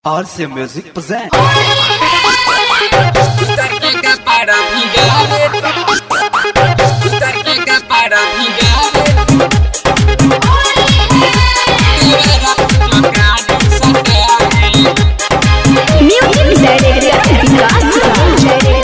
RC Music present. Tarqueca para Miguel. Tarqueca para Miguel. Libera tocar satélite. Music Director Vikas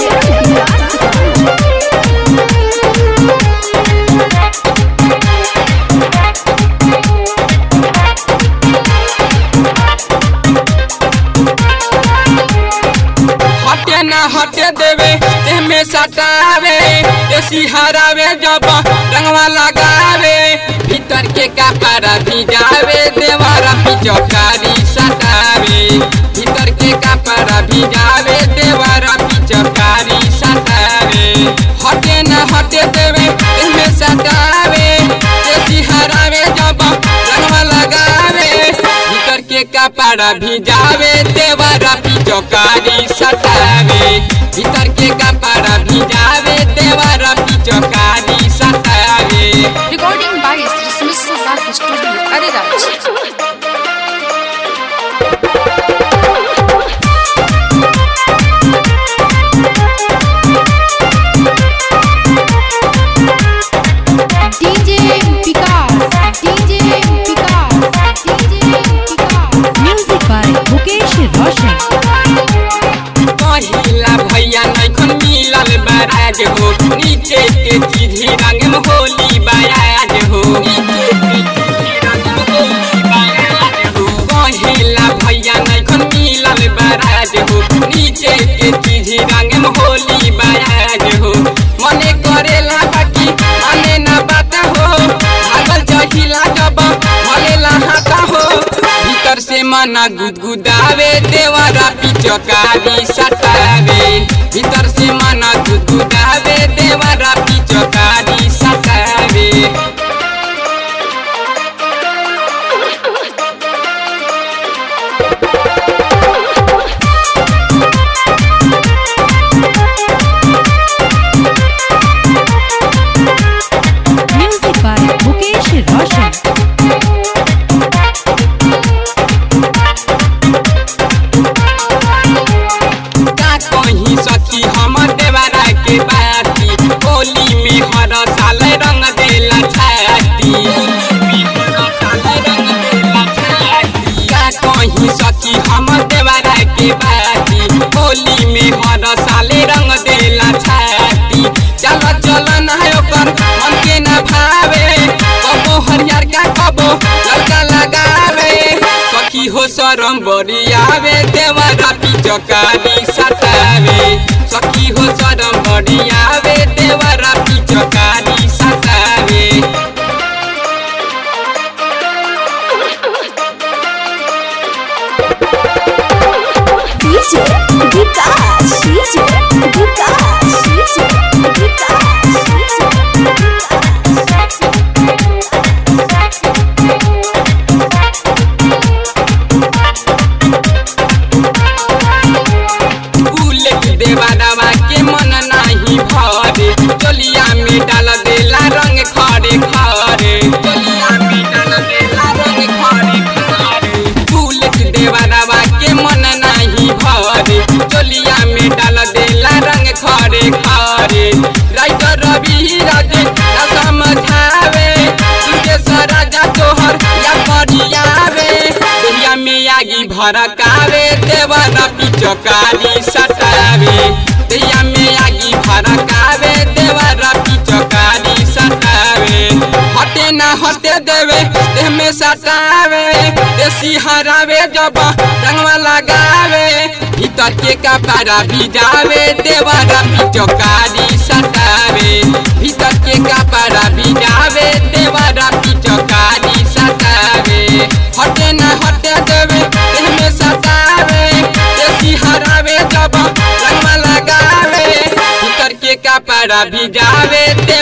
हटे ना हटे देवे एमे सटावे देसी हरावे जब रंगवा लगावे भीतर के कपड़ा भिजावे देवारा पिचकारी सटावे भीतर के कपड़ा भिजावे देवारा पिचकारी सटावे हटे ना हटे देवे एमे सटावे देसी हरावे जब रंगवा लगावे भीतर के कपड़ा भिजावे देवारा पिचकारी सटावे भीतर के कपड़ा भिजावे देवारा पिचकारी सटावे Recording by Sri Smith Park Studio, Ariraj. DJ Vikas, DJ Vikas, DJ Vikas. Music by Mukesh Roshan. पहिला भैया नैखन मिलल बराज हो नीचे के चीधी रंग में होली बराज हो नीचे के चीधी रंग में होली बराज हो पहिला भैया नैखन मिलल बराज हो नीचे के चीधी रंग में होली बराज हो मने करेला बाकी मने ना बात हो भागल जहिला जब मलेला हाथा हो भीतर से मना गुदगुदावे देवारा पिचकारी सटावे भीतर से मना गुदगुदावे देवारा पिचकारी सटावे Music by Mukesh Roshan. का कहीं सखी हमर देवारा के बाती होली में हर साल रंग देला छाती का कहीं सखी हमर देवारा के बाती होली में हर साल रंग देला छाती चल चल ना ओकर मन के ना भावे कबो हरियर का कबो लड़का लगावे सखी हो शरम बरियावे देवरा पिचकारी सतावे सखी हो शरम बरियावे देवरा पिचकारी सतावे DJ Vikas, DJ Vikas, DJ Vikas, bullet देवादावा के मन नाही भरे चोलिया में डाल देला रंग खड़े खड़े चोलिया में डाल देला रंग खड़े खड़े बुलेट देवादावा के मन नाही भरे चोलिया में डाल देला रंग खड़े खड़े राइटर रवि राजे ना समझावे तुझे सराजा तोहर या करियावे दुनिया में आगी भड़कावे देवरा पिचकारी सटावे दुनिया में आगी भड़कावे देवरा पिचकारी सटावे हटे ना हटे देवे देह में सटावे देसी हरावे जब रंगवा लगावे भीतर के कपड़ा भिजावे देवरा पिचकारी सटावे भीतर के कपड़ा भिजावे देवरा पिचकारी सटावे हटे ना हटे देवे देह में सटावे देसी हरावे जब रंगवा लगावे भीतर के कपड़ा भिजावे दे